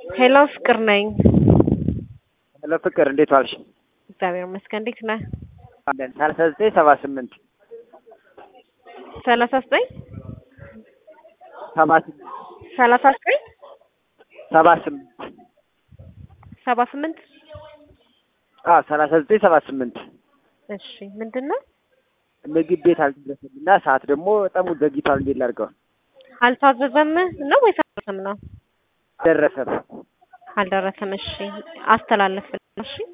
ሄሎ ፍቅር ነኝ። ሄሎ ፍቅር እንዴት ዋልሽ? እግዚአብሔር ይመስገን። እንዴት ነህ? አለን ሰላሳ ዘጠኝ ሰባ ስምንት ሰላሳ ዘጠኝ ሰባ ስምንት ሰላሳ ዘጠኝ ሰባ ስምንት ሰባ ስምንት አዎ ሰላሳ ዘጠኝ ሰባ ስምንት እሺ ምንድን ነው? ምግብ ቤት አልደረሰም እና ሰዓት ደግሞ በጣም ዘግይቷል። እንዴት ላድርገው? አልታዘዘም ነው ወይስ አልደረሰም ነው? ደረሰም አልደረሰም። እሺ አስተላለፍልህ። እሺ